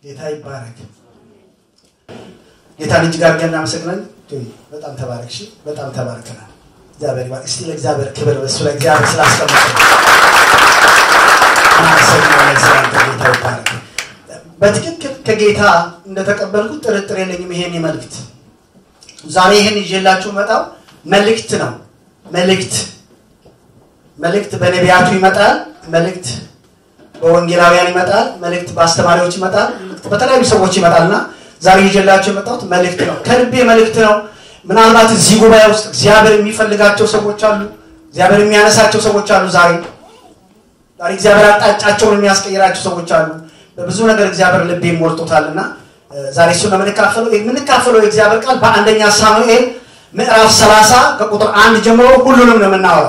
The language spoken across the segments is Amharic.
ጌታ ይባረክ። ጌታን እጅግ አድርገን እናመሰግናለን። በጣም ተባረክሽ፣ በጣም ተባርከናል። እግዚአብሔር ይባርክ። እስቲ ለእግዚአብሔር ክብር በሱ ላይ እግዚአብሔር ስላስቀመጠ እናመሰግናለን። ስላንተ ጌታ ይባረክ። በትክክል ከጌታ እንደተቀበልኩት ጥርጥር የለኝም። ይሄን መልእክት ዛሬ ይህን ይዤላችሁ መጣው መልእክት ነው። መልእክት መልእክት በነቢያቱ ይመጣል። መልእክት በወንጌላውያን ይመጣል። መልእክት በአስተማሪዎች ይመጣል። መልእክት በተለያዩ ሰዎች ይመጣልና ዛሬ ይዤላችሁ የመጣሁት መልእክት ነው። ከልቤ መልእክት ነው። ምናልባት እዚህ ጉባኤ ውስጥ እግዚአብሔር የሚፈልጋቸው ሰዎች አሉ። እግዚአብሔር የሚያነሳቸው ሰዎች አሉ። ዛሬ ዛሬ እግዚአብሔር አቅጣጫቸውን የሚያስቀይራቸው ሰዎች አሉ። በብዙ ነገር እግዚአብሔር ልቤ ሞልቶታልና ዛሬ እሱ ነው የምንካፈለው። የምንካፈለው የእግዚአብሔር ቃል በአንደኛ ሳሙኤል ምዕራፍ 30 ከቁጥር አንድ ጀምሮ ሁሉንም ነው የምናወራው።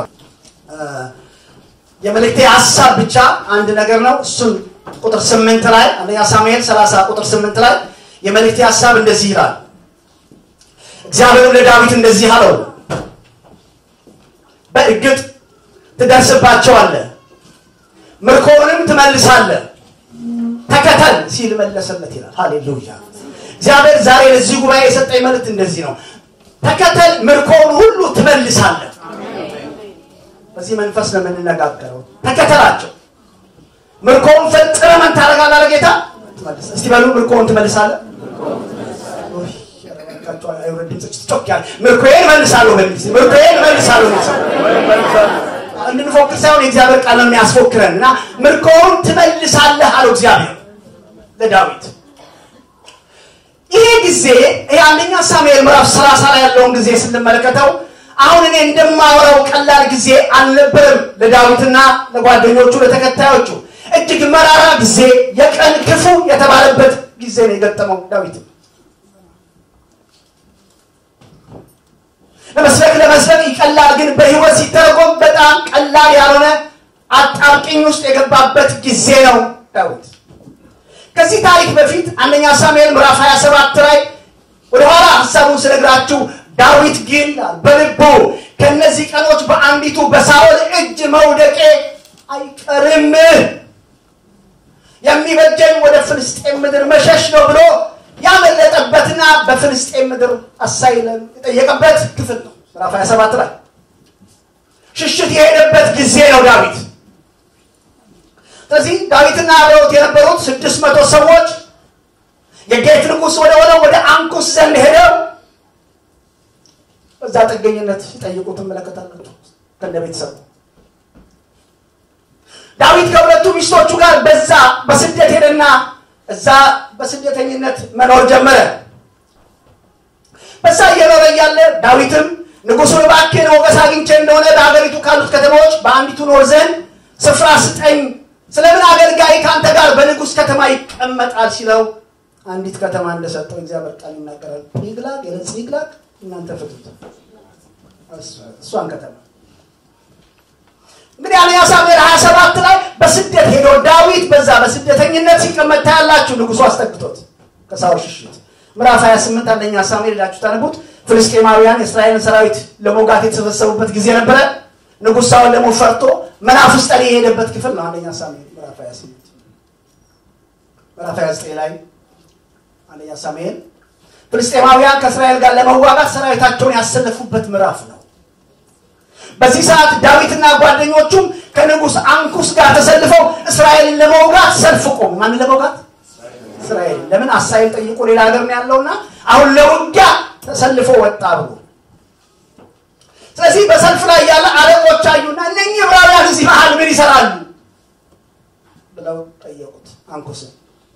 የመልእክቴ ሀሳብ ብቻ አንድ ነገር ነው። እሱን ቁጥር ስምንት ላይ አንደኛ ሳሙኤል 30 ቁጥር ስምንት ላይ የመልእክቴ ሀሳብ እንደዚህ ይላል። እግዚአብሔርም ለዳዊት እንደዚህ አለው፣ በእርግጥ ትደርስባቸዋለህ፣ ምርኮውንም ትመልሳለህ፣ ተከተል ሲል መለሰለት ይላል። ሃሌሉያ! እግዚአብሔር ዛሬ ለዚህ ጉባኤ የሰጠኝ መልእክት እንደዚህ ነው። ተከተል፣ ምርኮውን ሁሉ ትመልሳለህ። በዚህ መንፈስ ነው የምንነጋገረው። ተከተላቸው፣ ምርኮውን ፈጽመ ምን ታደርጋለህ? ለጌታ እስቲ በሉ ምርኮውን ትመልሳለህ። ምርኮዬን መልሳለሁ በሚል ምርኮዬን መልሳለሁ እንድንፎክር ሳይሆን የእግዚአብሔር ቃል ነው የሚያስፎክረን እና ምርኮውን ትመልሳለህ አለው እግዚአብሔር ለዳዊት። ይሄ ጊዜ ይሄ አንደኛ ሳሙኤል ምዕራፍ ሰላሳ ላይ ያለውን ጊዜ ስንመለከተው አሁን እኔ እንደማወራው ቀላል ጊዜ አልነበረም ለዳዊትና ለጓደኞቹ ለተከታዮቹ እጅግ መራራ ጊዜ የቀን ክፉ የተባለበት ጊዜ ነው የገጠመው ዳዊት ለመስበክ ለመስበክ ይቀላል ግን በህይወት ሲተረጎም በጣም ቀላል ያልሆነ አጣብቂኝ ውስጥ የገባበት ጊዜ ነው ዳዊት ከዚህ ታሪክ በፊት አንደኛ ሳሙኤል ምዕራፍ 27 ላይ ወደኋላ ሀሳቡን ስነግራችሁ ዳዊት ግን በልቡ ከነዚህ ቀኖች በአንዲቱ በሳኦል እጅ መውደቄ አይቀርም የሚበጀኝ ወደ ፍልስጤም ምድር መሸሽ ነው ብሎ ያመለጠበትና በፍልስጤም ምድር አሳይለም የጠየቀበት ክፍል ነው ምዕራፍ 27 ላይ ሽሽት የሄደበት ጊዜ ነው ዳዊት ስለዚህ ዳዊትና አብረውት የነበሩት ስድስት መቶ ሰዎች የጌት ንጉሥ ወደ ሆነው ወደ አንኩስ ዘንድ ሄደው በዛ ጥገኝነት ሲጠይቁ ትመለከታላችሁ ከነ ቤተሰቡ ዳዊት ከሁለቱ ሚስቶቹ ጋር በዛ በስደት ሄደና እዛ በስደተኝነት መኖር ጀመረ በዛ እየኖረ እያለ ዳዊትም ንጉሱን እባክህን ሞገስ አግኝቼ እንደሆነ በሀገሪቱ ካሉት ከተማዎች በአንዲቱ ኖር ዘንድ ስፍራ ስጠኝ ስለምን አገልጋይ ከአንተ ጋር በንጉስ ከተማ ይቀመጣል ሲለው አንዲት ከተማ እንደሰጠው እግዚአብሔር ቃል ይናገራል ይግላግ የለጽ ይግላግ እናንተ ፍቱት እሷን ከተማ እንግዲህ አንደኛ ሳሙኤል 27 ላይ በስደት ሄዶ ዳዊት በዛ በስደተኝነት ሲቀመጥ ታያላችሁ ንጉሱ አስጠግቶት ከሳውል ሽሽት ምዕራፍ 28 አንደኛ ሳሙኤል ሄዳችሁ ታነቡት ፍልስጤማውያን የእስራኤልን ሰራዊት ለመውጋት የተሰበሰቡበት ጊዜ ነበረ ንጉሥ ሳውል ደግሞ ፈርቶ መናፍስት ጠሪ የሄደበት ክፍል ነው አንደኛ ሳሙኤል ምዕራፍ 28 ምዕራፍ 29 ላይ አንደኛ ሳሙኤል ፍልስጤማውያን ከእስራኤል ጋር ለመዋጋት ሰራዊታቸውን ያሰለፉበት ምዕራፍ ነው በዚህ ሰዓት ዳዊትና ጓደኞቹም ከንጉስ አንኩስ ጋር ተሰልፈው እስራኤልን ለመውጋት ሰልፍ ቆሙ ማንን ለመውጋት እስራኤል ለምን አሳይል ጠይቆ ሌላ ሀገር ነው ያለውና አሁን ለውጊያ ተሰልፎ ወጣ ብሎ ስለዚህ በሰልፍ ላይ ያለ አለቆች አዩና እነኚህ ዕብራውያን እዚህ መሀል ምን ይሰራሉ ብለው ጠየቁት አንኩስን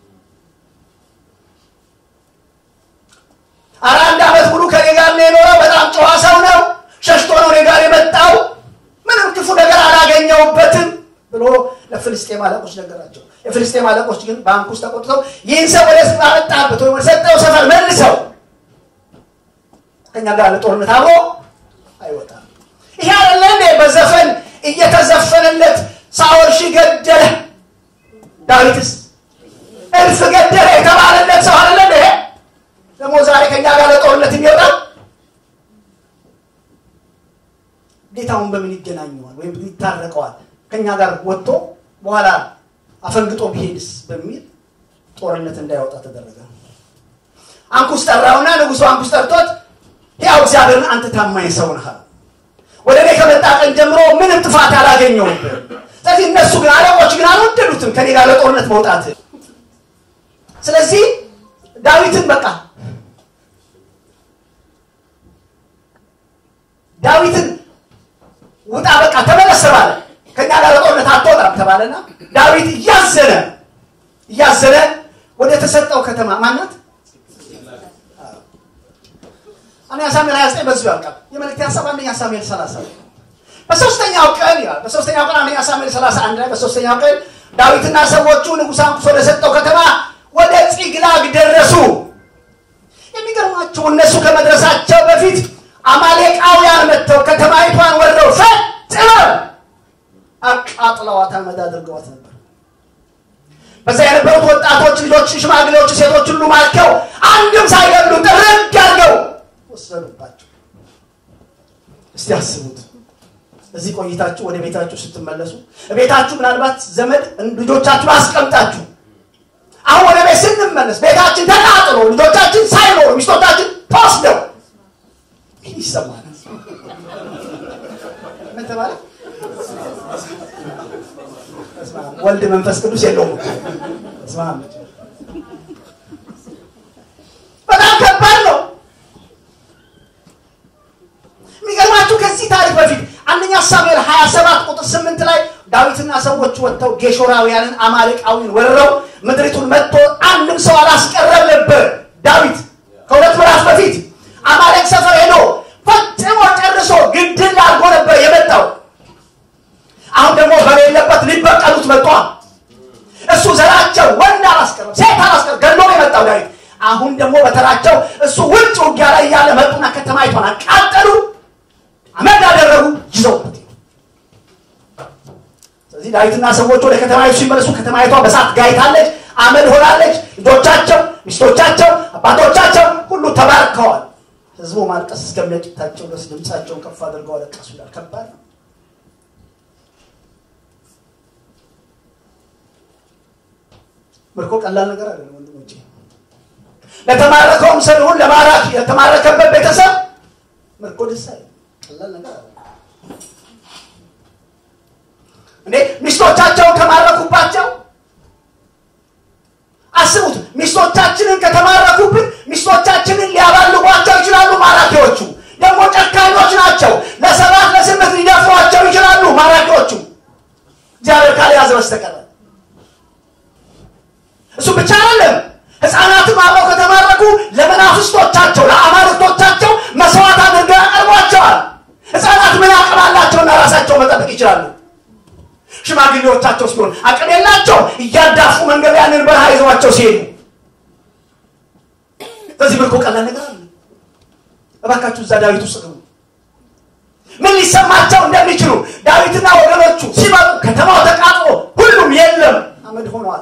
አረ አንድ ዓመት ሙሉ ከኔ ጋር ነው የኖረው በጣም ጨዋ ሰው ነው ሸሽቶ ነው እኔ ጋር የመጣው ምንም ክፉ ነገር አላገኘውበትም ብሎ ለፍልስጤም አለቆች ነገራቸው የፍልስጤም አለቆች ግን በአንኩስ ተቆጥተው ይህን ሰው ወደ አመጣበት ወይም ሰጠው ሰፈር መልሰው ከኛ ጋር ለጦርነት አብሮ አይወጣም ይሄ አለ እንዴ በዘፈን እየተዘፈነለት ሳኦል ሺ ገደለ ዳዊትስ እልፍ ገደለ የተባለለት ሰው አለ እንዴ ደግሞ ዛሬ ከኛ ጋር ለጦርነት የሚወጣው ጌታውን በምን ይገናኘዋል ወይም ይታረቀዋል ከኛ ጋር ወጥቶ በኋላ አፈንግጦ ቢሄድስ በሚል ጦርነት እንዳይወጣ ተደረገ። አንኩስ ጠራውና ንጉሱ አንኩስ ጠርቶት ያው እግዚአብሔርን አንተ ታማኝ ሰው ነህ አለው። ወደ እኔ ከመጣ ቀን ጀምሮ ምንም ጥፋት አላገኘውብህ። ስለዚህ እነሱ ግን አለቆች ግን አልወደዱትም ከኔ ጋር ለጦርነት መውጣት። ስለዚህ ዳዊትን በቃ ዳዊትን ውጣ በቃ ተመለስ ተባለ። ከኛ ጋር ለጦርነት አትወጣም ተባለና ዳዊት እያዘነ እያዘነ ወደ ተሰጠው ከተማ ማናት አንደኛ ሳሙኤል 29 በዚሁ ያልቃል። የመልእክት ሀሳብ አንደኛ ሳሙኤል 30 በሶስተኛው ቀን ይላል። በሶስተኛው ቀን አንደኛ ሳሙኤል 31 ላይ በሶስተኛው ቀን ዳዊትና ሰዎቹ ንጉሥ አንኩሶ ወደ ሰጠው ከተማ ወደ ፂግላግ ደረሱ። የሚገርማችሁ እነሱ ከመድረሳቸው በፊት አማሌቃውያን መጥተው ከተማይቷን ወረው ፈጥነው አቃጥለዋት አመድ አድርገዋት ነበር። በዛ የነበሩት ወጣቶች ልጆች፣ ሽማግሌዎች፣ ሴቶች ሁሉ ማርከው አንድም ሳይገድሉ ጥርግ አድርገው ወሰዱባቸው። እስቲ አስቡት። እዚህ ቆይታችሁ ወደ ቤታችሁ ስትመለሱ ቤታችሁ ምናልባት ዘመድ ልጆቻችሁን አስቀምጣችሁ አሁን ወደ ቤት ስንመለስ ቤታችን ተቃጥሎ ልጆቻችን ሳይኖሩ ሚስቶቻችን ተወስደው ምን ይሰማናል? ምን ተባለ? ወልድ መንፈስ ቅዱስ የለውም። በጣም ከባድ ነው። የሚገርማችሁ ከዚህ ታሪክ በፊት አንደኛ ሳሙኤል 27 ቁጥር 8 ላይ ዳዊትና ሰዎች ወጥተው ጌሾራውያንን አማሌቃዊን ወርረው ምድሪቱን መጥቶ አንድም ሰው አላስቀረም ነበር። ዳዊት ከሁለት ምዕራፍ በፊት አማሌቅ ሰፈር ሄዶ ፈጽሞ ጨርሶ ግድል አድርጎ ነበር የመጣው። አሁን ደግሞ በሌለበት ሊበቀሉት መጥቷል። እሱ ዘራቸው ወንድ አላስቀረም፣ ሴት አላስቀረም፣ ገድሎ ነው የመጣው ዳዊት። አሁን ደግሞ በተራቸው እሱ ውጭ ውጊያ ላይ እያለ መጡና ከተማይቷን አቃጠሉ፣ አመድ አደረጉ፣ ይዘውበት ስለዚህ ዳዊትና ሰዎች ወደ ከተማይቱ ሲመለሱ ከተማይቷ በሳት ጋይታለች፣ አመድ ሆናለች። ልጆቻቸው፣ ሚስቶቻቸው፣ አባቶቻቸው ሁሉ ተባርከዋል። ህዝቡ ማልቀስ እስከሚያጭታቸው ድረስ ድምፃቸውን ከፍ አድርገው አለቀሱ ይላል። ከባድ ነው። ምርኮ ቀላል ነገር አይደለም ወንድሞቼ። ለተማረከውም ሰው ይሁን ለማራኪ ለተማረከበት ቤተሰብ ምርኮ ደስ አይልም። ቀላል ነገር አይደለም። እንዴ ሚስቶቻቸውን ከማረኩባቸው አስቡት። ሚስቶቻችንን ከተማረኩብን ሚስቶቻችንን ሊያባልጓቸው ይችላሉ ማራኪዎቹ። ደግሞ ጨካኞች ናቸው። ለሰባት ለስምንት ሊደፍሯቸው ይችላሉ ማራኪዎቹ እግዚአብሔር ካልያዘ በስተቀር እሱ ብቻ አይደለም። ህፃናትም አብረው ከተማረኩ ለመናፍስቶቻቸው ለአማልክቶቻቸው መስዋዕት አድርገው ያቀርቧቸዋል። ህፃናት ምን አቅም አላቸውና ራሳቸው መጠበቅ ይችላሉ። ሽማግሌዎቻቸው ሲሆን አቅም የላቸው እያዳፉ መንገድ ያንን በረሃ ይዘዋቸው ሲሄዱ በዚህ ምርኮ ቀላል ነገር አለ። እባካችሁ እዛ ዳዊት ውስጥ ግቡ። ምን ሊሰማቸው እንደሚችሉ ዳዊትና ወገኖቹ ሲመጡ ከተማው ተቃጥሎ ሁሉም የለም አመድ ሆኗል።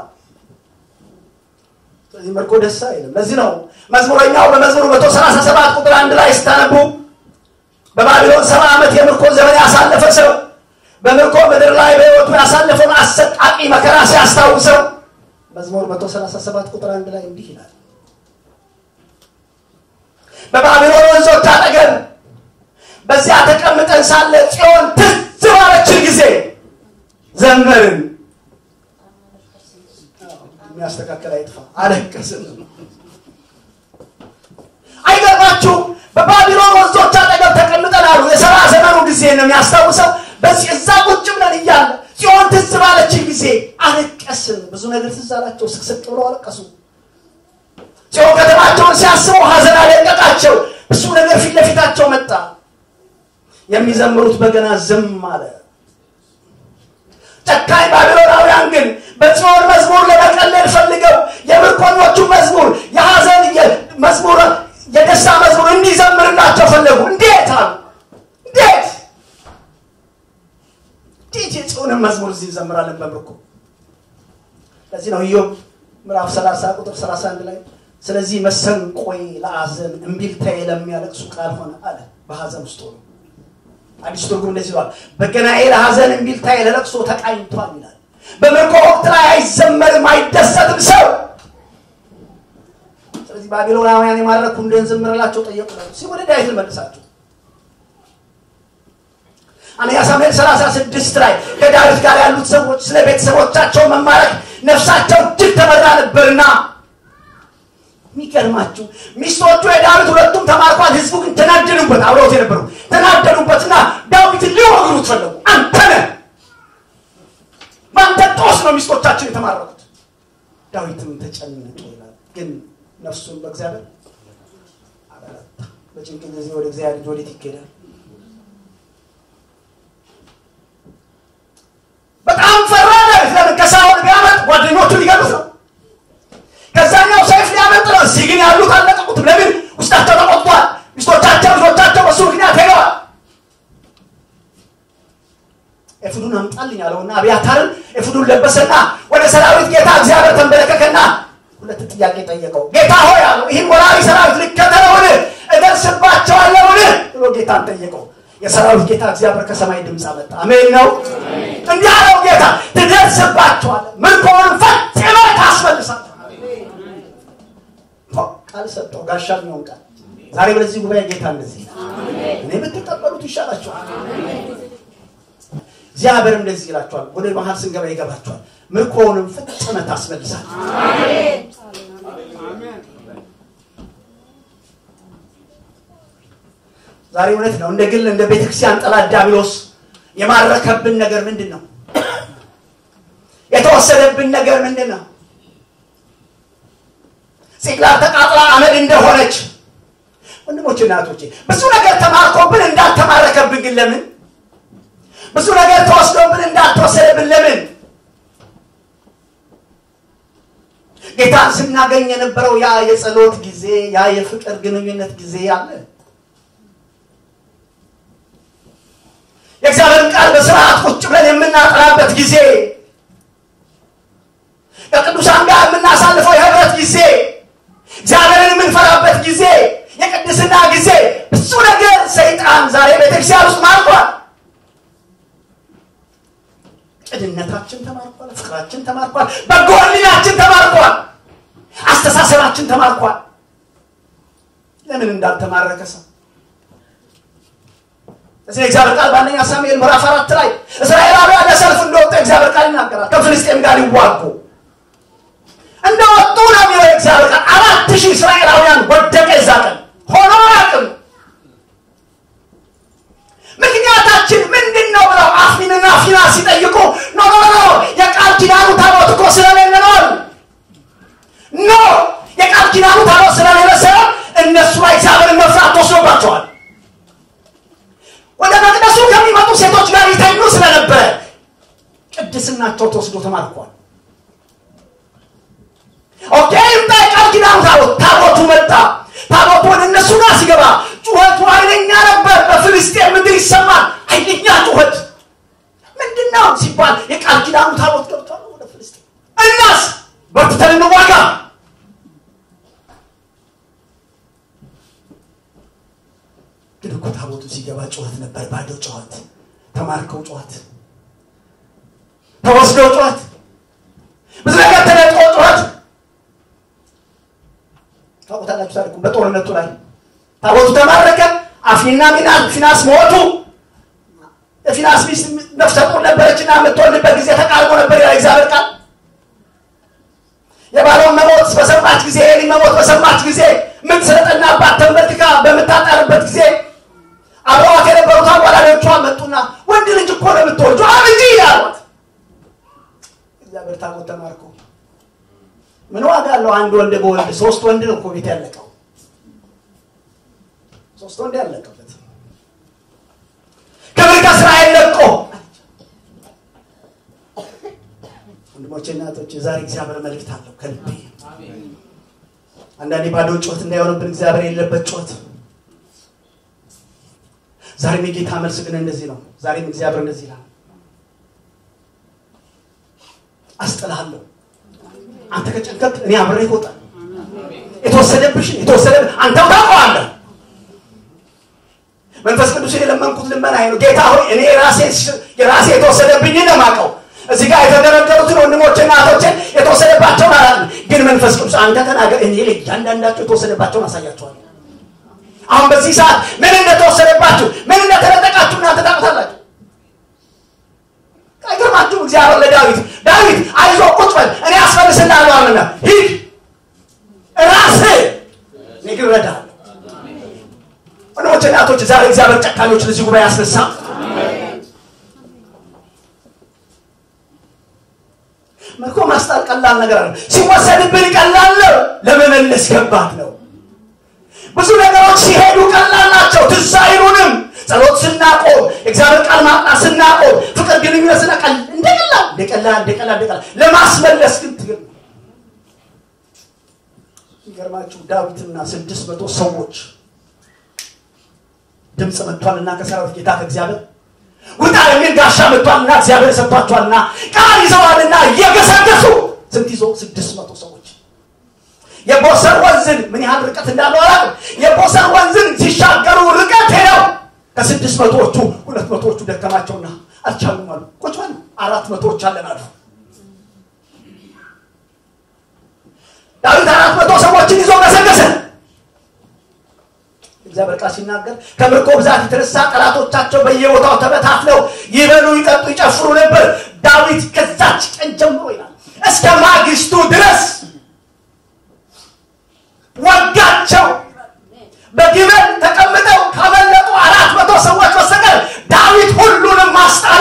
ስለዚህ ምርኮ ደስ አይልም። ለዚህ ነው መዝሙረኛው በመዝሙሩ መቶ ሰላሳ ሰባት ቁጥር አንድ ላይ ስታነቡ በባቢሎን ሰባ ዓመት የምርኮ ዘመን ያሳለፈ ሰው በምርኮ ምድር ላይ በሕይወቱ ያሳለፈውን አሰቃቂ መከራ ሲያስታውሰው መዝሙር 137 ቁጥር አንድ ላይ እንዲህ ይላል፣ በባቢሎን ወንዞች አጠገብ በዚያ ተቀምጠን ሳለ ጽዮን ትዝ ባለችን ጊዜ ዘመርን። የሚያስተካከል አይጥፋ፣ አለቀስን። አይገርማችሁም? በባቢሎን ወንዞች አጠገብ ተቀምጠን አሉ። የሰባ ዘመኑ ጊዜ ነው የሚያስታውሰው። በዚህ እዛ ቁጭ ብለን እያለ ጽዮን ትዝ ባለችን ጊዜ አለቀስን። ብዙ ነገር ትዝ አላቸው። ስቅስቅ ብለው አለቀሱ። ጽዮን ከተማቸውን ሲያስበው ሀዘን አለቀቃቸው። ብዙ ነገር ፊት ለፊታቸው መጣ። የሚዘምሩት በገና ዝም አለ። ጨካኝ ባቢሎናውያን ግን በጽዮን መዝሙር ለመቀለል ፈልገው የምርኮኞቹ መዝሙር የሀዘን መዝሙር የደስታ መዝሙር እንዲዘምርላቸው ፈለጉ። እንዴት አሉ? እንዴት እንዴት የጽዮንን መዝሙር እዚህ እንዘምራለን በምርኮ? ለዚህ ነው ኢዮብ ምዕራፍ 30 ቁጥር 31 ላይ ስለዚህ መሰንቆዬ ለሐዘን እምቢልታዬ ለሚያለቅሱ ቃል ሆነ አለ። በሐዘን ውስጥ ሆኖ አዲስ ትርጉም እንደዚህ ይለዋል፣ በገናዬ ለሐዘን እምቢልታዬ ለለቅሶ ተቃኝቷል ይላል። በምርኮ ወቅት ላይ አይዘመርም፣ አይደሰትም ሰው እነዚህ ባቢሎናውያን የማረኩ እንደንዝምርላቸው ጠየቁ ሲ ወደ ዳዊት ልመልሳቸው አንደኛ ሳሙኤል 36 ላይ ከዳዊት ጋር ያሉት ሰዎች ስለ ቤተሰቦቻቸው መማረክ ነፍሳቸው እጅግ ተመራ ነበርና የሚገርማችሁ ሚስቶቹ የዳዊት ሁለቱም ተማርኳል ህዝቡ ግን ተናደዱበት አብረውት የነበሩ ተናደዱበትና ዳዊትን ሊወግሩት ፈለጉ አንተ ነህ በአንተ ጦስ ነው ሚስቶቻችን የተማረኩት ዳዊትም ተጨነቀ ይላል ግን ነፍሱን በእግዚአብሔር አበረታ በጭንቅ ጊዜ ወደ እግዚአብሔር ልጅ ወዴት ይኬዳል በጣም ፈራ ዳዊት ለምን ከሳኦል ቢያመጥ ጓደኞቹ ሊገሉት ነው ከዛኛው ሰይፍ ሊያመልጥ ነው እዚህ ግን ያሉት አለቀቁትም ለምን ውስጣቸው ተቆጥቷል ሚስቶቻቸው ልጆቻቸው በሱ ምክንያት ሄደዋል ኤፉዱን አምጣልኝ አለውና አብያታርን ኤፉዱን ለበሰና ወደ ሰራዊት ጌታ እግዚአብሔር ተንበረከከና ሁለት ጥያቄ ጠየቀው ጌታ ሆይ አለው ይህን ወራሪ ሰራዊት ልከተለውን እደርስባቸዋለውን ብሎ ጌታን ጠየቀው የሰራዊት ጌታ እግዚአብሔር ከሰማይ ድምፅ አመጣ አሜን ነው እንዲህ አለው ጌታ ትደርስባቸዋለ ምርኮውን ፈጽመ ታስመልሳል ቃል ሰጠው ጋሻ የሚሆን ቃል ዛሬ በዚህ ጉባኤ ጌታ እንደዚህ እኔ ብትቀበሉት ይሻላችኋል እግዚአብሔር እንደዚህ ይላችኋል ወደ መሀል ስንገባ ይገባችኋል ምርኮውንም ፍጽመ ታስመልሳል ዛሬ እውነት ነው እንደ ግል እንደ ቤተክርስቲያን ጠላት ዲያብሎስ የማረከብን ነገር ምንድን ነው የተወሰደብን ነገር ምንድን ነው ሲቅላር ተቃጥላ አመድ እንደሆነች ወንድሞች እናቶቼ ብዙ ነገር ተማርኮብን እንዳልተማረከብን ግን ለምን ብዙ ነገር ተወስዶብን እንዳልተወሰደብን ለምን ጌታን ስናገኝ የነበረው ያ የጸሎት ጊዜ ያ የፍቅር ግንኙነት ጊዜ አለ የእግዚአብሔርን ቃል በስርዓት ቁጭ ብለን የምናጠናበት ጊዜ ከቅዱሳን ጋር የምናሳልፈው የህብረት ጊዜ እግዚአብሔርን የምንፈራበት ጊዜ የቅድስና ጊዜ ብዙ ነገር ሰይጣን ዛሬ ቤተክርስቲያን ውስጥ ማርኳል ቅድነታችን ተማርኳል ፍቅራችን ተማርኳል በጎልናችን ተማርኳል አስተሳሰባችን ተማርኳል ለምን እንዳልተማረከ ሰው እዚህ እግዚአብሔር ቃል በአንደኛ ሳሙኤል ምዕራፍ አራት ላይ እስራኤላውያን ለሰልፍ እንደወጡ እግዚአብሔር ቃል ይናገራል ከፍልስጤም ጋር ይዋጉ እንደወጡ ነው የሚለው እግዚአብሔር ቃል አራት ሺህ እስራኤላውያን ወደቀ እዛ ቀን ሆኖ አያውቅም ምክንያታችን ምንድን ነው ብለው አፍኒንና ፊና ሲጠይቁ ኖ ኖ ኖ የቃል ኪዳኑ ታቦት እኮ ስለሌለ ነው ኖ የቃል ኪዳኑ ታቦት ስለሌለ ሳይሆን እነሱ ላይ እግዚአብሔርን መፍራት ተወስዶባቸዋል ወደ መቅደሱ ከሚመጡ ሴቶች ጋር ይተኙ ስለነበረ ቅድስናቸው ተወስዶ ተማርኳል ኦኬ ይምጣ የቃል ኪዳኑ ታቦት ታቦቱ መጣ ታቦቱ ወደ እነሱ ጋር ሲገባ ጩኸቱ ኃይለኛ ነበር በፍልስጤን ምድር ይሰማል ኃይለኛ ጩኸት ምንድን ነው ሲባል የቃል ኪዳኑ ታቦት ገብቷል ወደ ፍልስጤን እናስ በርትተን እንዋጋ ግን እኮ ታቦቱ ሲገባ ጩኸት ነበር ባዶ ጩኸት ተማርከው ጩኸት ተወስደው ጩኸት ብዙ ነገር ተነጥቆ ጩኸት ታውቁታላችሁ ታሪኩ በጦርነቱ ላይ ታቦቱ ተማረከ አፍኒና ሚና ፊናስ ሞቱ የፊናስ ሚስት ነፍሰ ጡር ነበረችና የምትወልድበት ጊዜ ተቃርቦ ነበር ያ እግዚአብሔር ቃል የባሏን መሞት በሰማች ጊዜ የኤሊ መሞት በሰማች ጊዜ ምን ስለጠናባት ተንበርክካ በምታጠርበት ጊዜ አብረዋት የነበሩት አዋላጆቿ መጡና ወንድ ልጅ እኮ ነው የምትወልጁ አብጂ አሏት እግዚአብሔር ታቦት ተማርኮ ምን ዋጋ አለው አንድ ወንድ በወንድ ሶስት ወንድ ነው እኮ ቤት ያለቀው ሶስት ወንድ ያለቀበት ክብር ከእስራኤል ለቆ ወንድሞቼ እናቶች ዛሬ እግዚአብሔር መልእክት አለው ከልቤ አንዳንዴ ባዶ ጩኸት እንዳይሆንብን እግዚአብሔር የሌለበት ጩኸት ዛሬም የጌታ መልስ ግን እንደዚህ ነው ዛሬም እግዚአብሔር እንደዚህ ይላል አስጥልሃለሁ አንተ ከጨንቀቅ እኔ አብሬ ይወጣ የተወሰደብሽን የተወሰደ አንተው ታውቀዋለህ መንፈስ ቅዱስ የለመንኩት ልመና ነው ጌታ ሆይ እኔ የራሴ የራሴ የተወሰደብኝ ነው ማቀው እዚህ ጋር የተደረደሩትን ወንድሞችና እህቶችን የተወሰደባቸውን አላል ግን መንፈስ ቅዱስ አንተ ተናገር እኔ ለእያንዳንዳቸው የተወሰደባቸውን አሳያቸዋለሁ አሁን በዚህ ሰዓት ምን እንደተወሰደባችሁ ምን እንደተነጠቃችሁ እናንተ ታውቁታላችሁ አይገርማችሁም እግዚአብሔር ለዳዊት ዳዊት አይዞ ቁጭ በል እኔ አስፈልስልሃለሁ አለና ሂድ ራስህ እኔ ግን እረዳሃለሁ ወንድሞች እናቶች ዛሬ እግዚአብሔር ጨካኞች ለዚህ ጉባኤ ያስነሳ ምርኮ ማስጣል ቀላል ነገር አለ ሲወሰድብን ቀላል ነው ለመመለስ ከባድ ነው ብዙ ነገሮች ሲሄዱ ቀላል ናቸው ትዝ አይሉንም ጸሎት ስናቆም እግዚአብሔር ቃል ማጥናት ስናቆም ፍቅር ግንኙነት ስናቀል እንደቀላል እንደቀላል እንደቀላል እንደቀላል ለማስመለስ ግን ትግል ይገርማችሁ ዳዊትና ስድስት መቶ ሰዎች ድምፅ መጥቷልና ከሰራዊት ጌታ ከእግዚአብሔር ውጣ የሚል ጋሻ መጥቷልና እግዚአብሔር ሰጥቷቸዋልና ቃል ይዘዋልና እየገሰገሱ ስንት ይዞ ስድስት መቶ ሰዎች የቦሰር ወንዝን ምን ያህል ርቀት እንዳለው አላውቅም የቦሰር ወንዝን ሲሻገሩ ርቀት ሄደው ከስድስት መቶዎቹ ሁለት መቶዎቹ ደከማቸውና አልቻሉም አሉ ቁጭ በሉ አራት መቶዎች አለን አሉ ዳዊት አራት መቶ ሰዎችን ይዞ ገሰገሰ እግዚአብሔር ቃል ሲናገር ከምርኮ ብዛት የተነሳ ጠላቶቻቸው በየቦታው ተበታትለው ይበሉ ይጠጡ ይጨፍሩ ነበር ዳዊት ከዛች ቀን ጀምሮ ይላል እስከ ማግስቱ ድረስ ወጋቸው በግመል ተቀምጠው ካመለጡ አራት መቶ ሰዎች በስተቀር ዳዊት ሁሉንም ማስጣለ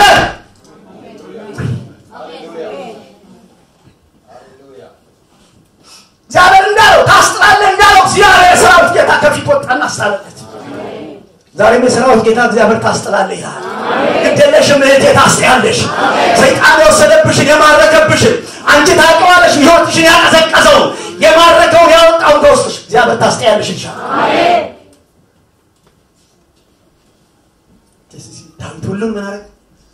እግዚአብሔር እንዳለው ታስጥላለህ እንዳለው እግዚአብሔር የሰራዊት ጌታ ከፊት ወጣና አስጣለለት ዛሬም የሰራዊት ጌታ እግዚአብሔር ታስጥላለህ ይላል ግደለሽም እህቴ ታስጥያለሽ ሰይጣን የወሰደብሽን የማረከብሽን አንቺ ታውቀዋለሽ ህይወትሽን ያቀዘቀዘው የማረከውን ያወጣውን ከውስጥሽ እግዚአብሔር ታስጥያለሽ ይሻል ዳዊት ሁሉን ምን አረግ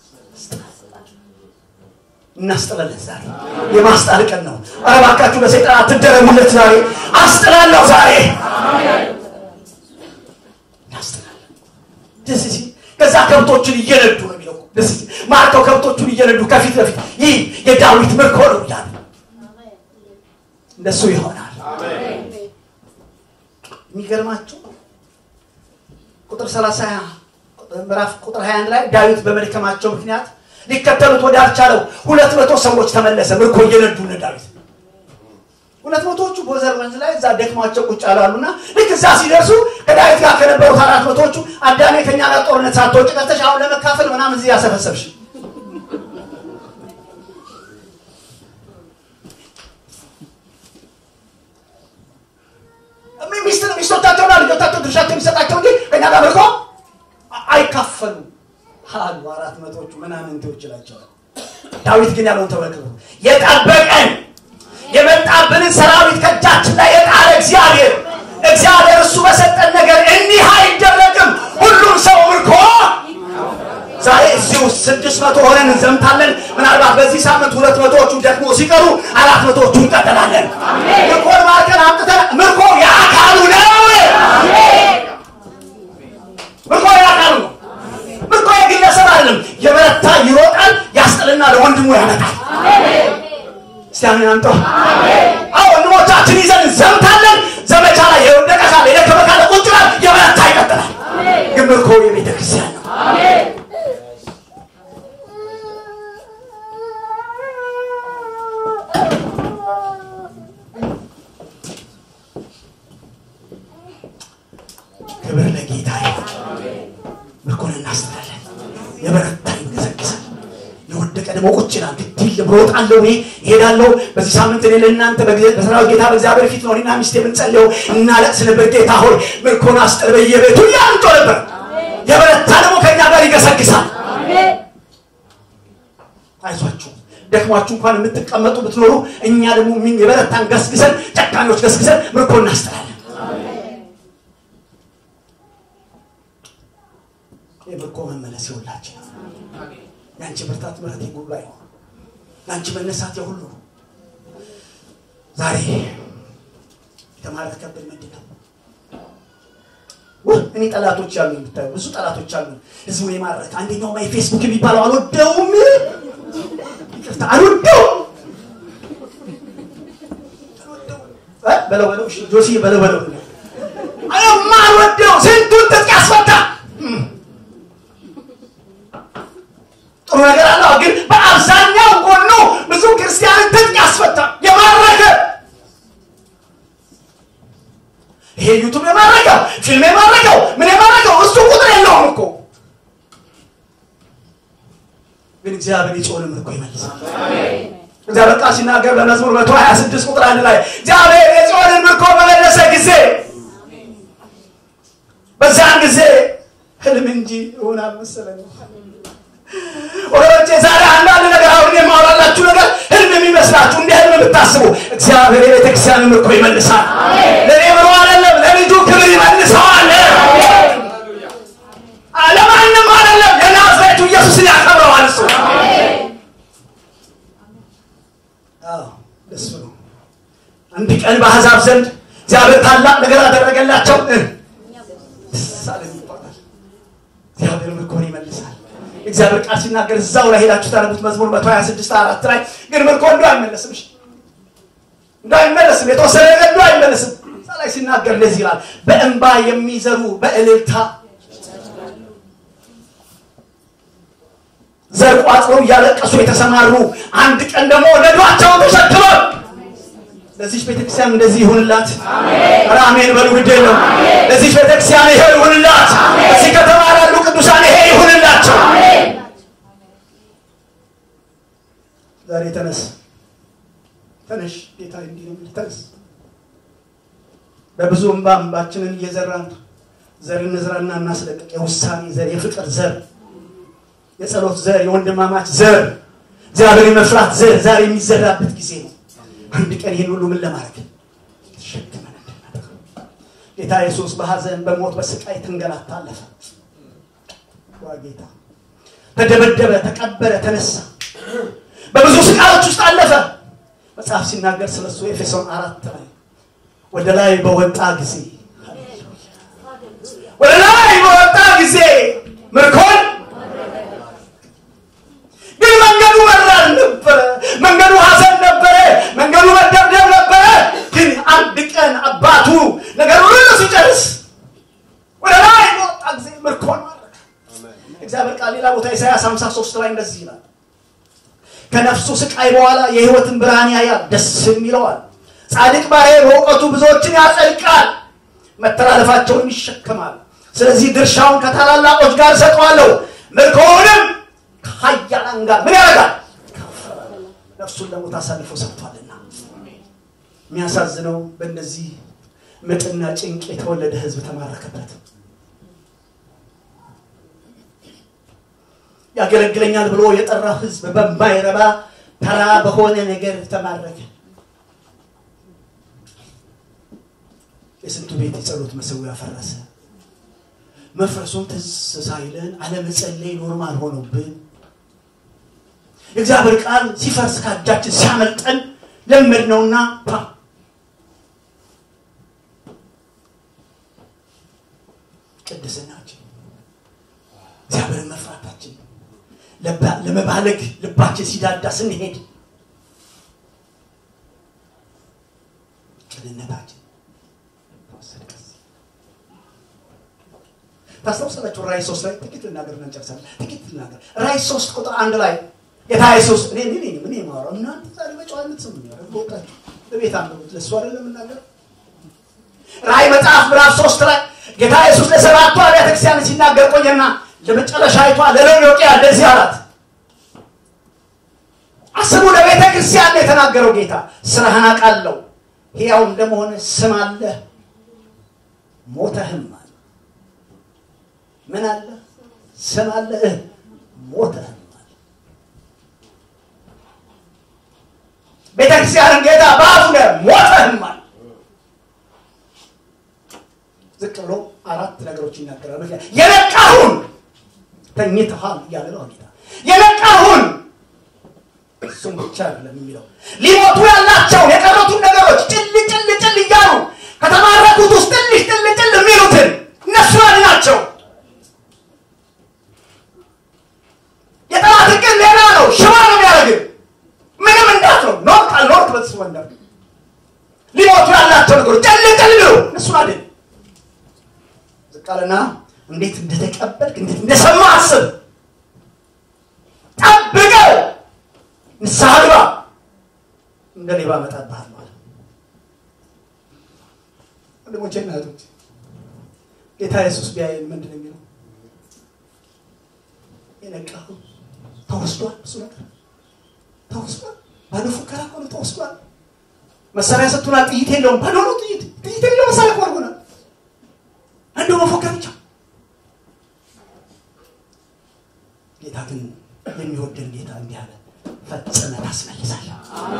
እናስጥላለን ዛሬ የማስጣል ቀን ነው ኧረ እባካችሁ ለሰይጣን አትደረሙለት ዛሬ አስጥላለሁ ዛሬ እናስጥላለን ደስ ሲል ከዛ ከብቶችን እየነዱ ነው የሚለው ደስ ሲል ማርከው ከብቶቹን እየነዱ ከፊት ለፊት ይህ የዳዊት ምርኮ ነው ይላል እንደሱ ይሆናል የሚገርማችሁ ቁጥር 30 ምዕራፍ ቁጥር 21 ላይ ዳዊት በመድከማቸው ምክንያት ሊከተሉት ወዳልቻለው ሁለት መቶ ሰዎች ተመለሰ ምርኮ እየነዱ ነ ዳዊት ሁለት መቶዎቹ ቦዘር ወንዝ ላይ እዛ ደክሟቸው ቁጭ አላሉና ልክ እዛ ሲደርሱ ከዳዊት ጋር ከነበሩት አራት መቶዎቹ አዳሜ ከኛ ጋር ጦርነት ሳትወጭ ቀርተሽ አሁን ለመካፈል ምናምን እዚህ ያሰፈሰብሽ ሚስት ሚስቶቻቸውና ልጆቻቸው ድርሻቸው የሚሰጣቸው እንጂ ከኛ ጋር ምርኮ አይካፈሉ አሉ አራት መቶቹ ምናምንቴዎች ይላቸዋል ዳዊት ግን ያለውን ተመልክቶ የጠበቀን የመጣብንን ሰራዊት ከእጃችን ላይ የጣለ እግዚአብሔር እግዚአብሔር እሱ በሰጠን ነገር እንዲህ አይደረግም ሁሉም ሰው ምርኮ ዛሬ እዚህ ውስጥ ስድስት መቶ ሆነን እንዘምታለን ምናልባት በዚህ ሳምንት ሁለት መቶዎቹ ደግሞ ሲቀሩ አራት መቶዎቹ እንቀጥላለን ምርኮን ማርከን አምጥተን ምርኮ የአካሉ ነው ምርኮ የአካሉ ነው ምርኮ የግለሰብ አይደለም የበረታ ይሮጣል ያስጥልና ለወንድሙ ያመጣል እስቲ አሜን አምጦ አዎ ወንድሞቻችን ይዘን እንዘምታለን ዘመቻ ላይ የወደቀ ካለ የደከመ ካለ ቁጭ ይላል የበረታ ይቀጥላል ግን ምርኮ የቤተ ክርስቲያን ነው ክብር ለጌታ ይሁን ምርኮን እናስጥላለን የበረታ ይገሰግሳል የወደቀ ደግሞ ቁጭ ይላል ግድል ብሮጣለሁ እኔ እሄዳለሁ በዚህ ሳምንት እኔ ለእናንተ በሰራዊት ጌታ በእግዚአብሔር ፊት ነው እኔና ሚስት የምንጸልየው እናለቅስ ነበር ጌታ ሆይ ምርኮን አስጥል በየቤቱ እያልጮ ነበር የበረታ ደግሞ ከእኛ ጋር ይገሰግሳል አይዟችሁ ደክሟችሁ እንኳን የምትቀመጡ ብትኖሩ እኛ ደግሞ የበረታን ገስግሰን ጨካኞች ገስግሰን ምርኮ እናስጥላለን የምርኮ መመለስ ይሁላችን የአንቺ ብርታት ምረት የጉሉ አይሆን የአንቺ መነሳት የሁሉ ዛሬ የተማረት ከብድ ምንድን ነው እኔ ጠላቶች ያሉ የምታዩ ብዙ ጠላቶች አሉ ህዝቡን የማረክ አንደኛው ማይ ፌስቡክ የሚባለው አልወደውም አልወደውም እ በለው በለው እሺ፣ ጆሲ በለው በለው የማልወደው ስንቱን ትጥቅ ያስፈታ ጥሩ ነገር አለው፣ ግን በአብዛኛው ጎኑ ብዙ ክርስቲያንን ትጥቅ ያስፈታ የማረከ ይሄ ዩቱብ የማረከው ፊልም የማረከው ምን የማረከው እሱ ቁጥር የለውም እኮ ግን እግዚአብሔር የጮህን ምርኮ ይመልሳል። እግዚአብሔር ቃል ሲናገር በመዝሙር መቶ ሀያ ስድስት ቁጥር አንድ ላይ እግዚአብሔር የጽዮንን ምርኮ በመለሰ ጊዜ በዛን ጊዜ ህልም እንጂ እውን አልመሰለኝም። ወገኖቼ ዛሬ አንዳንድ ነገር አሁን የማወራላችሁ ነገር ህልም የሚመስላችሁ እንደ ህልም የምታስቡ እግዚአብሔር የቤተክርስቲያንን ምርኮ ይመልሳል። ለእኔ ብሎ አይደለም ለልጁ ክብር ይመልሰዋል። ለማንም አይደለም የናዝሬቱ ኢየሱስን ያከብረዋል እሱ አዎ ደስ ብሎ አንድ ቀን በአሕዛብ ዘንድ እግዚአብሔር ታላቅ ነገር አደረገላቸው። ሳለም ይባላል። እግዚአብሔር ምርኮን ይመልሳል። እግዚአብሔር ቃል ሲናገር እዛው ላይ ሄዳችሁ ታነቡት መዝሙር 126 አራት ላይ ግን ምርኮ እንዶ አይመለስም። እሺ እንዶ አይመለስም። የተወሰነ ነገር እንዶ አይመለስም። እዛ ላይ ሲናገር እንደዚህ ይላል፣ በእንባ የሚዘሩ በእልልታ ዘር ቋጥረው እያለቀሱ የተሰማሩ አንድ ቀን ደግሞ ነዷቸውን ተሸክመው ለዚች ቤተክርስቲያን እንደዚህ ይሁንላት። ኧረ አሜን በሉ ግድ የለም። ለዚች ቤተክርስቲያን ይሄ ይሁንላት። እዚህ ከተማ ላሉ ቅዱሳን ይሄ ይሁንላቸው። ዛሬ ተነስ ተነሽ፣ ጌታ እንዲህ ነው የሚል ተነስ። በብዙ እንባ እንባችንን እየዘራን ዘር እንዝራና እናስለቅቅ። የውሳኔ ዘር፣ የፍቅር ዘር የጸሎት ዘር የወንድማማች ዘር እግዚአብሔር የመፍራት ዘር ዛሬ የሚዘራበት ጊዜ ነው። አንድ ቀን ይህን ሁሉ ምን ለማድረግ ተሸክመን እንድናደርገው ጌታ ኢየሱስ በሐዘን በሞት በስቃይ ተንገላታ አለፈ። ዋ ጌታ ተደበደበ፣ ተቀበረ፣ ተነሳ። በብዙ ስቃዮች ውስጥ አለፈ። መጽሐፍ ሲናገር ስለሱ ኤፌሶን አራት ላይ ወደ ላይ በወጣ ጊዜ ወደ ላይ በወጣ ጊዜ ምርኮን ግን መንገዱ መራር ነበረ። መንገዱ ሐዘን ነበረ። መንገዱ መደብደብ ነበረ። ግን አንድ ቀን አባቱ ነገር ሁሉ ሲጨርስ ወደ ላይ በወጣ ጊዜ ምርኮን ማረከ። እግዚአብሔር ቃል ሌላ ቦታ ኢሳያስ 53 ላይ እንደዚህ ይላል፣ ከነፍሱ ስቃይ በኋላ የሕይወትን ብርሃን ያያል፣ ደስም ይለዋል። ጻድቅ ባሪያዬ በእውቀቱ ብዙዎችን ያጸድቃል፣ መተላለፋቸውን ይሸከማል። ስለዚህ ድርሻውን ከታላላቆች ጋር እሰጠዋለሁ፣ ምርኮውንም ከኃያላን ጋር ምን ያደርጋል? ነፍሱን ለሞት አሳልፎ ሰጥቷልና። የሚያሳዝነው በእነዚህ ምጥና ጭንቅ የተወለደ ሕዝብ ተማረከበት። ያገለግለኛል ብሎ የጠራው ሕዝብ በማይረባ ተራ በሆነ ነገር ተማረከ። የስንቱ ቤት የጸሎት መሰዊያ ፈረሰ። መፍረሱም ትዝ ሳይለን አለመጸለይ ኖርማል ሆኖብን የእግዚአብሔር ቃል ሲፈርስ ከእጃችን ሲያመልጠን ለመድ ነውና ቅድስናችን እግዚአብሔርን መፍራታችን ለመባለግ ልባችን ሲዳዳ ስንሄድ ቅንነታችን ታስታውሳላችሁ? ራእይ ሶስት ላይ ጥቂት ልናገር እና እንጨርሳለን። ጥቂት ልናገር። ራእይ ሶስት ቁጥር አንድ ላይ ጌታ ኢየሱስ እኔ እኔ ምን የማወራው እናንተ ዛሬ በጨዋነት ስም ነው ወጣችሁ በቤት አንብቡት። ለእሱ አይደለም የምናገር። ራእይ መጽሐፍ ምዕራፍ ሶስት ላይ ጌታ ኢየሱስ ለሰባቱ አብያተ ክርስቲያን ሲናገር ቆየና ለመጨረሻይቷ ለሎዶቅያ እንደዚህ አላት። አስቡ፣ ለቤተ ክርስቲያን ነው የተናገረው ጌታ። ስራህን አውቃለሁ፣ ሕያው እንደመሆነ ስም አለህ፣ ሞተህም አለ ምን አለ? ስም አለህ፣ ሞተህም አለ። ቤተክርስቲያንን ጌታ በአፉ ላይ ሞተህም አለ። ዝቅ ብሎ አራት ነገሮች ይናገራል። ምክንያት የነቃሁን ተኝተሃል እያለ ነው ጌታ። የነቃሁን እሱም ብቻ አይደለም የሚለው ሊሞቱ ያላቸውን የቀሩትን ነገሮች ጭል ጭል ጭል እያሉ ከተማረኩት ውስጥ ትንሽ ጭል ጭል የሚሉትን እነሱ ናቸው። የጠላት ግን ሌላ ነው። ሽባ ነው የሚያደርግ ነገሮች ጨል ጨል ብሎ እነሱን አይደል ዝቅ አለና እንዴት እንደተቀበልክ እንዴት እንደሰማ አስብ ጠብቀው ንስሐ ግባ እንደ ሌባ እመጣብሃለሁ አለ ወንድሞቼ እና እህቶቼ ጌታ ኢየሱስ ቢያየን ምንድን ነው የሚለው የነቃሁ ተወስዷል እሱ ነገር ተወስዷል ባዶ ፉከራ እኮ ነው ተወስዷል መሳሪያ ሰጥቶናል ጥይት የለውም ባዶ ነው ጥይት ጥይት የለው መሳሪያ እኮ አድርጎናል እንደው መፎከር ብቻ ጌታ ግን የሚወደን ጌታ እንዲህ አለ ፈጽመህ ታስመልሳለህ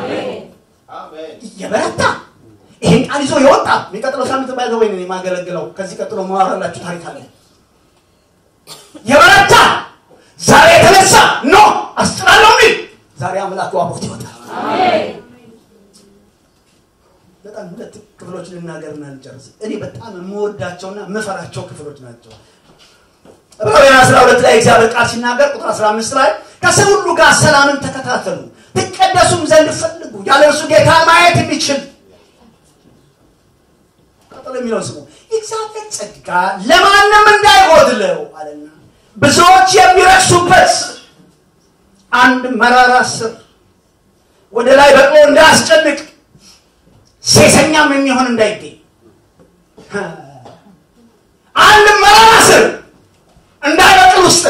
እየበረታ ይሄን ቃል ይዞ የወጣ የሚቀጥለው ሳምንት ባይዘ ወይ የማገለግለው ከዚህ ቀጥሎ መዋራላችሁ ታሪክ አለ የበረታ ዛሬ የተነሳ ኖ አስጥላለሁ ሚል ዛሬ አምላክ ዋቦት ይወጣል በጣም ሁለት ክፍሎች ልናገርና ልጨርስ እኔ በጣም የምወዳቸውና የምፈራቸው ክፍሎች ናቸው ዕብራውያን 12 ላይ እግዚአብሔር ቃል ሲናገር ቁጥር 15 ላይ ከሰው ሁሉ ጋር ሰላምን ተከታተሉ ትቀደሱም ዘንድ ፈልጉ ያለ እርሱ ጌታ ማየት የሚችል ቀጥሎ የሚለውን ስሙ የእግዚአብሔር ጸጋ ለማንም እንዳይጎድለው አለና ብዙዎች የሚረክሱበት አንድ መራራ ስር ወደ ላይ በቅሎ እንዳያስጨንቅ ሴሰኛም የሚሆን እንዳይገኝ አንድ መራራ ስር እንዳይበቅል ውስጥ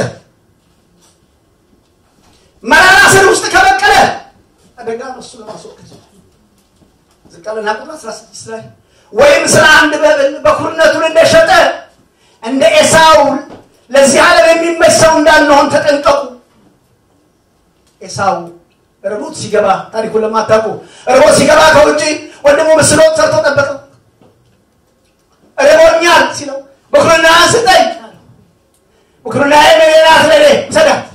መራራ ስር ውስጥ ከበቀለ አደጋ ነው እሱ ለማስወገድ ዝቃልና ቁጥር 16 ላይ ወይም ስለ አንድ በብል በኩርነቱን እንደሸጠ እንደ ኤሳው ለዚህ ዓለም የሚመች ሰው እንዳንሆን ተጠንቀቁ ኤሳው ርቦት ሲገባ ታሪኩን ለማታውቁ ርቦት ሲገባ ከውጭ ወንድሙ ምስሎ ሰርቶ ጠበቀው ርቦኛል ሲለው በኩርና ስጠኝ በኩርና የሌላት ለኔ ሰዳት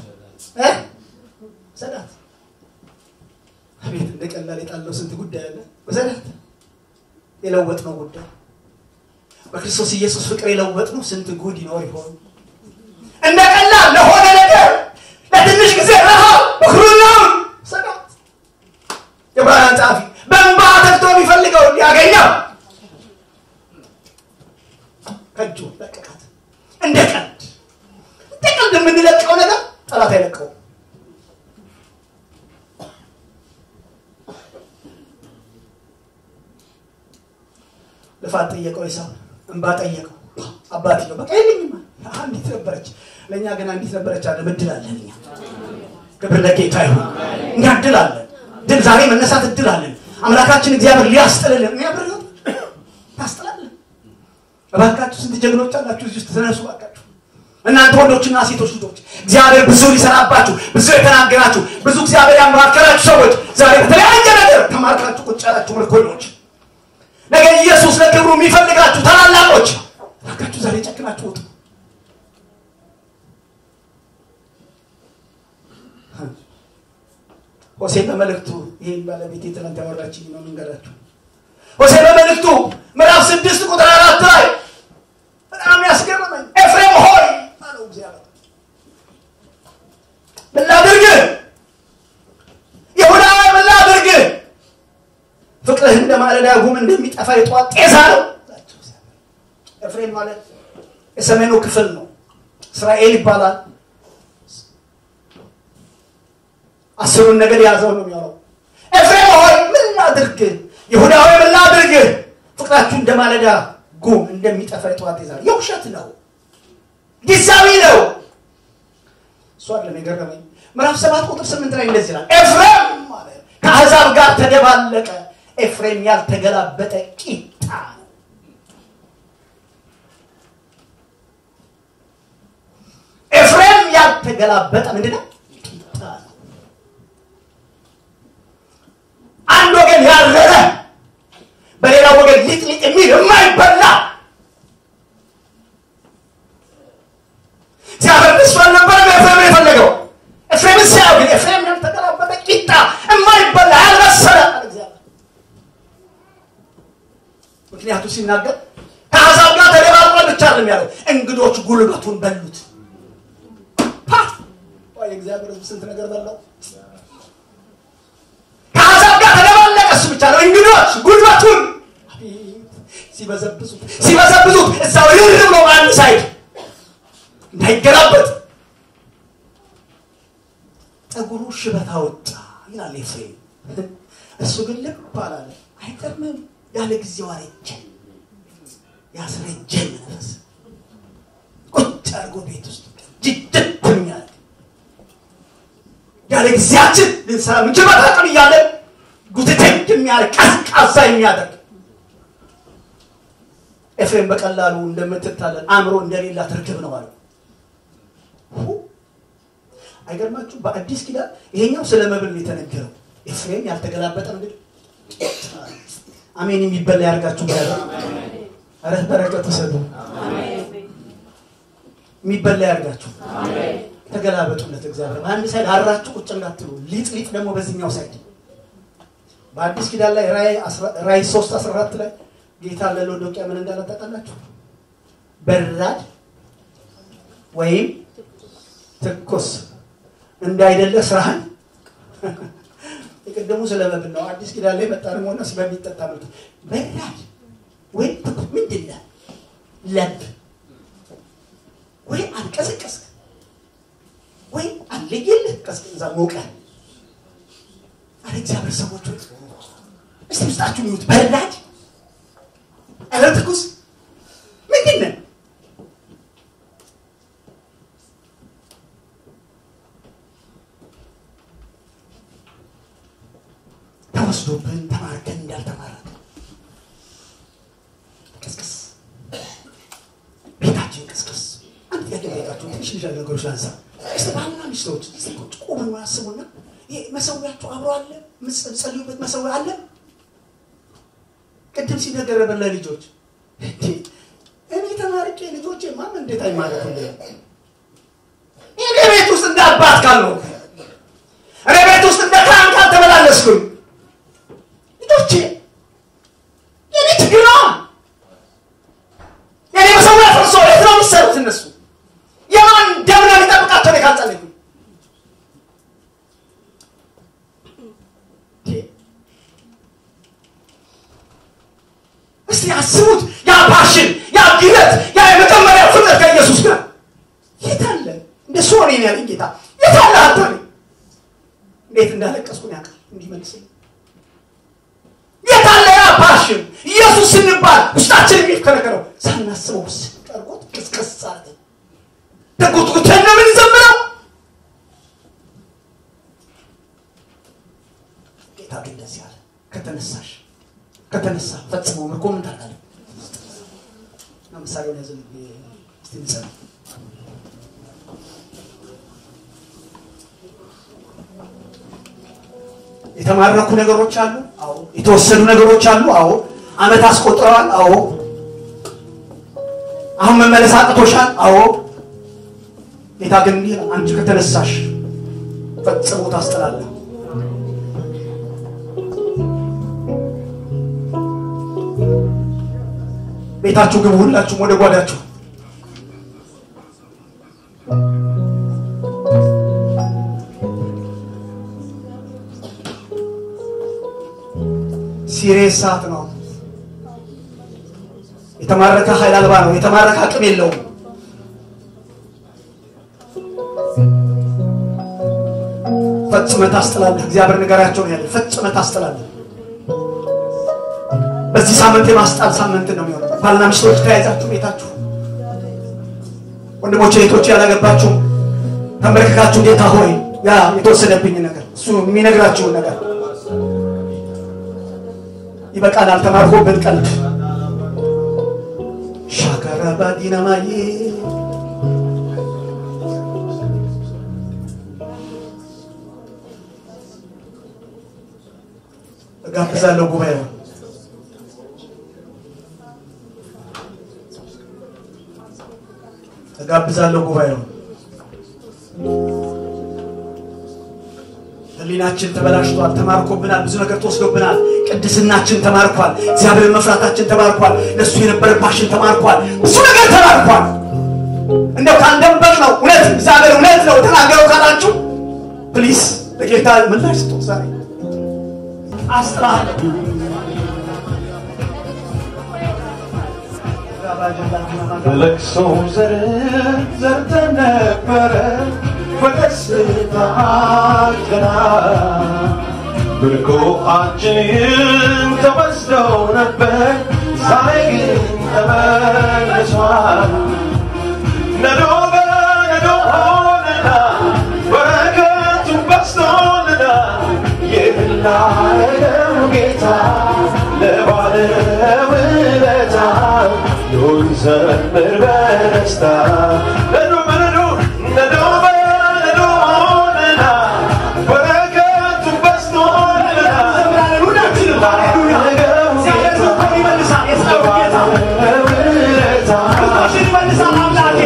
ሰዳት አቤት እንደ ቀላል የጣለው ስንት ጉዳይ አለ በሰዳት የለወጥ ነው ጉዳይ በክርስቶስ ኢየሱስ ፍቅር የለወጥ ነው ስንት ጉድ ይኖር ይሆን እንደ ቀላል ለሆነ ነገር ለትንሽ ጊዜ ረሃብ በኩርናውን ሰዳት የብርሃን ጸሐፊ በእንባ ተግቶ የሚፈልገው ሊያገኘው ከእጁ ለቀቃት እንደ ቀልድ እንደ ቀልድ የምንለቀው ነገር ጠላት አይለቀው ልፋት ጠየቀው ይሳው እንባ ጠየቀው አባትየው በቃ የለኝም አንዲት ነበረች ለእኛ ግን አንዲት ነበረች አለ እድል አለን እኛ ክብር ለጌታ ይሁን እኛ እድል አለን ድል ዛሬ መነሳት እድል አለን አምላካችን እግዚአብሔር ሊያስጥልልን እኔ ብር ታስጥላለን እባካችሁ ስንት ጀግኖች አላችሁ እዚህ ውስጥ ተነሱ እባካችሁ እናንተ ወንዶችና ሴቶች ልጆች እግዚአብሔር ብዙ ሊሰራባችሁ ብዙ የተናገራችሁ ብዙ እግዚአብሔር ያማከራችሁ ሰዎች ዛሬ በተለያየ ነገር ተማርካችሁ ቁጭ ያላችሁ ምርኮኞች ነገ ኢየሱስ ለክብሩ የሚፈልጋችሁ ታላላቆች እባካችሁ ዛሬ ጨክናችሁ ውጡ ሆሴ በመልእክቱ ይህን ባለቤት ትናንት ያወራችኝ ነው መንገዳችሁ ሆሴ በመልእክቱ ምዕራፍ ስድስት ቁጥር አራት ላይ በጣም ያስገርመኝ ኤፍሬም ሆይ አለው እግዚአብሔር ምን ላድርግህ ይሁዳ ምን ላድርግህ ፍቅርህ እንደ ማለዳ ጉም እንደሚጠፋ የጠዋት ጤዛ ነው ኤፍሬም ማለት የሰሜኑ ክፍል ነው እስራኤል ይባላል አስሩን ነገር የያዘው ነው የሚሆነው ኤፍሬም ሆይ ምን ላድርግ ይሁዳ ሆይ ምን ላድርግ ፍቅራችሁ እንደ ማለዳ ጉም እንደሚጠፋ የጠዋት ጤዛ የውሸት ነው ጊዜያዊ ነው እሱ አይደለም የገረመኝ ምዕራፍ ሰባት ቁጥር ስምንት ላይ እንደዚህ ይላል ኤፍሬም ማለት ከአሕዛብ ጋር ተደባለቀ ኤፍሬም ያልተገላበጠ ቂጣ ነው ኤፍሬም ያልተገላበጠ ምንድነው ቂጣ ነው አንድ ወገን ያረረ በሌላ ወገን ሊጥሊጥ የሚል የማይበላ እግዚአብሔር እሱ አልነበረም ኤፍሬም የፈለገው ኤፍሬም ሲያው ግን ኤፍሬም ያልተገላበጠ ቂጣ የማይበላ ያልበሰለ እግዚአብሔር ምክንያቱ ሲናገር ከአሕዛብ ጋር ተደባልቋል ብቻ አይደለም ያለው እንግዶች ጉልበቱን በሉት እግዚአብሔር ስንት ነገር በላው ከአሕዛብ ጋር ተደባለቀ እሱ ብቻ ነው እንግዶች ጉልበቱን ሲበዘብዙት ሲበዘብዙት እዛው ይር ብሎ በአንድ ሳይድ እንዳይገላበጥ ጠጉሩ ሽበት አወጣ ይላል ኤፍሬም። እሱ ግን ልብ አላለ። አይገርምም? ያለ ጊዜው አረጀን፣ ያስረጀን መንፈስ ቁጭ አድርጎ ቤት ውስጥ ጅድት የሚያደርግ ያለ ጊዜያችን ልንሰራ ምንችል አቅም እያለን ጉትቴክ የሚያደርግ ቀዝቃዛ የሚያደርግ ኤፍሬም በቀላሉ እንደምትታለን አእምሮ እንደሌላት ርግብ ነው አለው። አይገርማችሁ? በአዲስ ኪዳን ይሄኛው ስለ መብል ነው የተነገረው። ኤፍሬም ያልተገላበጠ እንግዲህ አሜን የሚበላ ያርጋችሁ ያለ ኧረ በረከት ውሰዱ። የሚበላ ያርጋችሁ። ተገላበጡለት እግዚአብሔር በአንድ ሳይድ አራችሁ ቁጭ እንዳትሉ። ሊጥ ሊጥ ደግሞ በዚህኛው ሳይድ በአዲስ ኪዳን ላይ ራይ ሶስት አስራ አራት ላይ ጌታ ለሎዶቅያ ምን እንዳለ ታውቃላችሁ? በራድ ወይም ትኩስ እንዳይደለ ስራህን የቀደሙ ስለ መብል ነው። አዲስ ኪዳን ላይ መጣ ደግሞ ሆነ ስለሚጠጣ መልክ በራድ ወይም ትኩስ ምንድን ነህ? ለብ ወይም አልቀሰቀስክ ወይም አለየልህ ቀዝቅዛ ሞቀ። አረ እግዚአብሔር ሰዎች ወይ እስቲ ውስጣችሁ ይሁት በራድ አረ ትኩስ ምንድን ነህ? ተወስዶብን ተማርከን እንዳልተማረክ ቅስቅስ ቤታችን ቅስቅስ። አንድ ጥያቄ ጠይቃችሁ ትንሽ ልጅ ነገሮች ላንሳ። እስቲ ባልና ሚስቶች እስቲ ቁጭ ቆመን ያስቡና ይሄ መሰዊያችሁ አብሮ አለ? የምትጸልዩበት መሰዊያ አለ? ቅድም ሲነገረበት ለልጆች እኔ ተማርቄ ልጆቼ ማን እንዴት አይማረኩልኝ? እኔ ቤት ውስጥ እንደ አባት ካልነው እኔ ቤት ውስጥ እንደ ካህን ካልተመላለስኩኝ ልጆቼ የኔ ችግር ነው። የኔ መሰዊያ ፈርሶ የት ነው የሚሰሩት እነሱ? የማን ደም ነው የሚጠብቃቸው? እኔ ካልጸለይኩኝ እስቲ አስቡት። ያ ፓሽን፣ ያ ግለት፣ ያ የመጀመሪያ ፍቅር ከኢየሱስ ጋር የት አለ? እንደሱ ሆኔ ያለኝ ጌታ የት አለ? አንተ እንዴት እንዳለቀስኩን ያውቃል። እንዲመልስልኝ የታለ ያ ፓሽን? ኢየሱስ ስንባል ውስጣችን የሚከረከረው ሳናስበው ስንቀርቦት ቅስቅስ አለ። ተጉትጉተን ነው የምንዘምረው። ጌታ ግን እንደዚህ አለ፣ ከተነሳሽ ከተነሳ ፈጽሞ ምርኮ ምን ታውቃለህ? ምሳሌውን ያዘ እስቲ እንጸልይ። የተማረኩ ነገሮች አሉ። አዎ። የተወሰዱ ነገሮች አሉ። አዎ። አመት አስቆጥረዋል። አዎ። አሁን መመለስ አቅቶሻል። አዎ። ጌታ ግን እንዲህ ይላል፣ አንቺ ከተነሳሽ ፈጽሞ ታስጠላለህ። ቤታችሁ ግቡ፣ ሁላችሁም ወደ ጓዳችሁ ሲሪየስ ሰዓት ነው። የተማረከ ኃይል አልባ ነው። የተማረከ አቅም የለውም። ፈጽመህ ታስጥላለህ። እግዚአብሔር ንገራቸው ነው ያለ። ፈጽመህ ታስጥላለህ። በዚህ ሳምንት የማስጣል ሳምንት ነው የሚሆነው። ባልና ሚስቶች ተያይዛችሁ ቤታችሁ፣ ወንድሞቼ እህቶቼ፣ ያላገባችሁ ተንበርክካችሁ ጌታ ሆይ ያ የተወሰደብኝ ነገር እሱ የሚነግራችሁን ነገር ይበቃናል። ተማርኮብን ቀልድ ሻከረባ ዲናማዬ እጋብዛለሁ ጉባኤው እጋብዛለሁ ጉባኤው ህሊናችን ተበላሽቷል፣ ተማርኮብናል፣ ብዙ ነገር ተወስዶብናል። ቅድስናችን ተማርኳል፣ እግዚአብሔርን መፍራታችን ተማርኳል፣ ለእሱ የነበረ ፓሽን ተማርኳል፣ ብዙ ነገር ተማርኳል። እንደው ካልደበቅ ነው እውነት እግዚአብሔር እውነት ነው ተናገረው ካላችሁ ፕሊስ ለጌታ ምላሽ ስጡት። ዛሬ አስጥራለሁ በለቅሶ ዘር ዘርተን ነበረ በደስታ ገና ምርኮአችንን ተወስደው ነበር ዛሬ ግን ተመልሷል ነዶ በነዶ ሆነና በረከቱ በዝቶልና ይህን ላረገው ጌታ ለባለውለታ ኑን ዘምር በደስታ ነዶ በነዶ ነዶ በነዶ ሆነና በረከቱ በዝቶልና ሁላችንም ሃሌሉያ እግዚአብሔር ሰጥቶ ይመልሳል የሰራዊት ጌታ ለባለውለታ ክርስቶስን ይመልሳል አምላኬ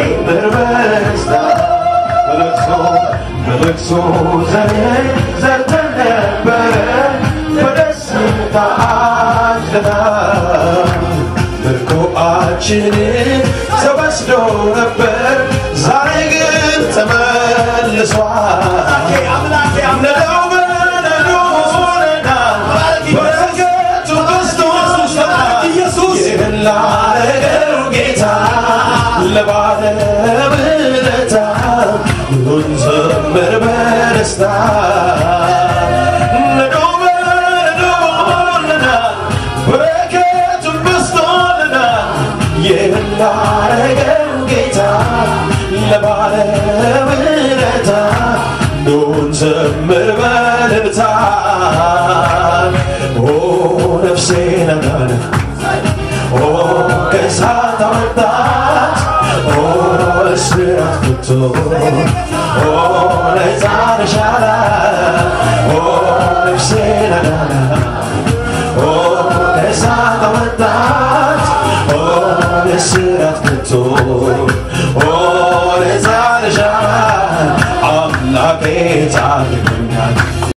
በለቅሶ ዘመን ዘርተን ነበረ በደስታ አድና ምርኮአችንን ተወስዶ ነበር ዛሬ ግን ተመልሷል አምላኬ ነዳው በነዶ ሆነና በረከቱ በዝቶልናል ኢየሱስ ይህን ላረገው ጌታ ለባለውለታ ሁሉን ዘምር በደስታ ነዶ በነዶ ሆነናል በረከቱን በዝቶልናል ይህን ላረገው ጌታ ለባለውለታ ኑን ዘምር በእልልታ ኦ ነፍሴ ነናነ ኦ ከእሳት አወጣት ኦ እስራት ፍቶ ኦ ነፃ ነሽ አላት ኦ ነፍሴ ነናነ ኦ ከእሳት አወጣት ኦ እስራት ፍቶ ኦ ነፃ ነሽ አላት አምላኬ ጻድቅ